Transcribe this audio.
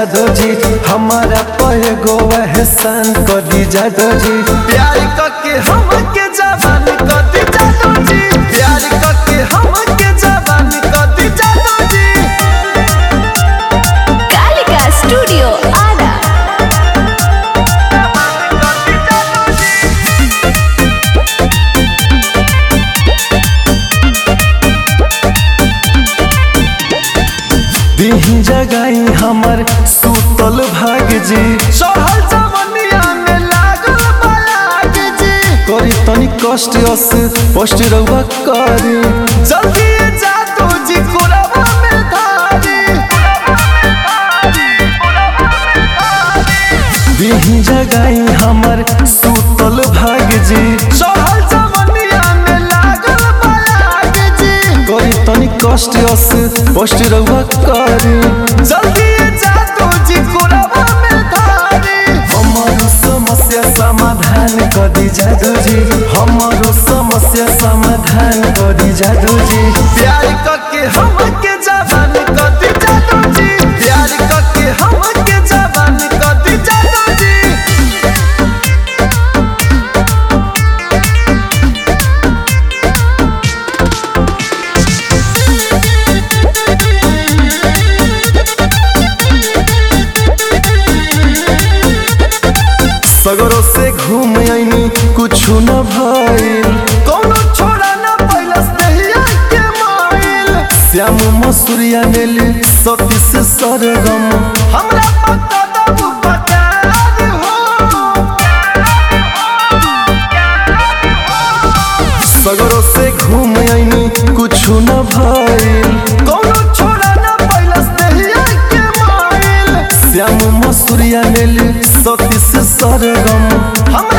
जादो जी हमारा पर गो एहसान कर दी जादो जी प्यार करके हमके जवान कर दी जादो जी प्यार करके हमके जवान कर दी जादो जी कालिका स्टूडियो आरा दीही जगाई हमर सुतल भाग जी चढ़ल जवनिया में लागल बलाग जी करी तनी कष्ट अस पोस्ट रहुआ करी जल्दी जा तू जी कोरबा में धारी दीही जगाई हमर सुतल भाग जी चढ़ल जवनिया में लागल बलाग जी करी तनी कष्ट अस पोस्ट रहुआ करी जल्दी जा तू जी कोरबा में धारी हमारो समस्या समाधान कर दी जादू जी हमारो समस्या समाधान कर दी जादू जी प्यार करके हमके जवान कर दी जादू जी प्यार करके हमके जवान कर दी जादू जी सगरों से घूम आईनी कुछ न भइल कोनो छोड़ा न पैलस दहिया के माइल श्याम मसूरिया नेली सती से सरगम हमरा पता दबु पतार हो सगरों से घूम आईनी कुछ न भइल कोनो छोड़ा न पैलस दहिया के माइल श्याम मसूरिया नेली सती से सरगम हम